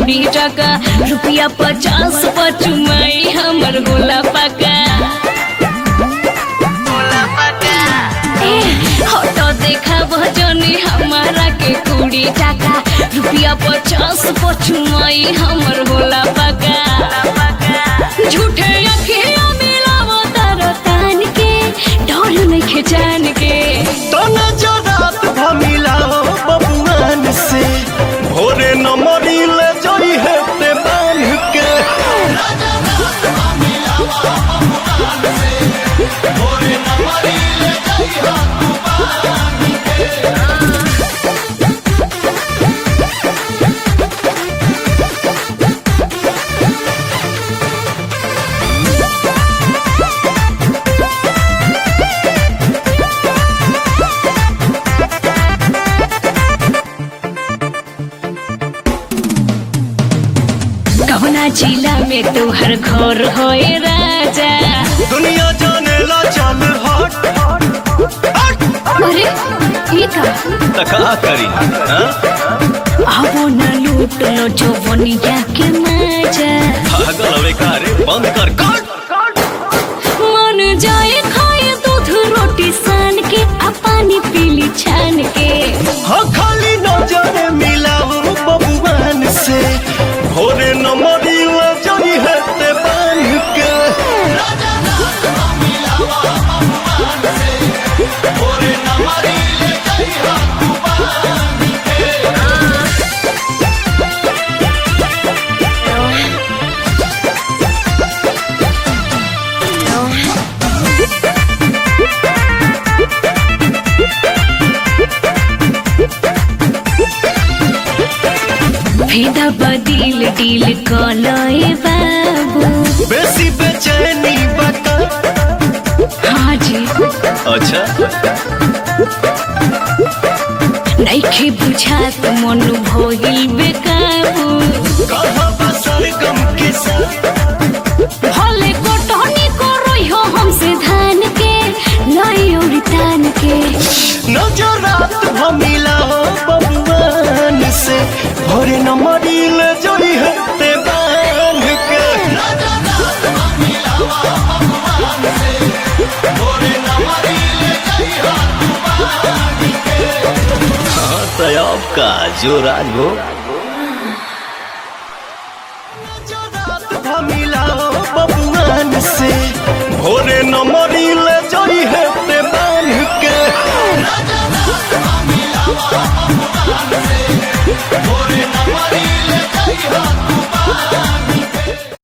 कुड़ी टका रुपया पचास पचुमाई हमर गोला पका ए, हटो देखा भजनी हमारा के कुड़ी टका रुपया पचास पचुमाई हमर गोला पका झूठे अखिया मिलावो तारो तान के डर नइखे जान के तना जरात भमिला बबुआन से भोरे न मरिले जई हेते बांध के कवना जिला में तोहर घर होए राजा दुनिया जाने ला चल हट हट अरे ई का त का करी हाँ? आवो न लूट लो जो बनिया के मजा पागल हवे का रे बंद कर कट मन जाए खाए दूध रोटी सान के आ पानी पीली छान के हाँ खाली नजर मिलाओ बबुआन से भोरे न मरिले जई हेते बांध के भेदा बदिल डील कलए बाबू बेसी बेचैनी बका हाँ जी अच्छा नइखे बुझात मन भइल बेकाबू कहाँ बसल गम के साथ भले कोटनी करई हो हमसे धान के लाई और तान के नजरात भमिला बबुआन से भोरे न मरिल जोड़ी हते बांध के हाँ तो अब का जो राज हो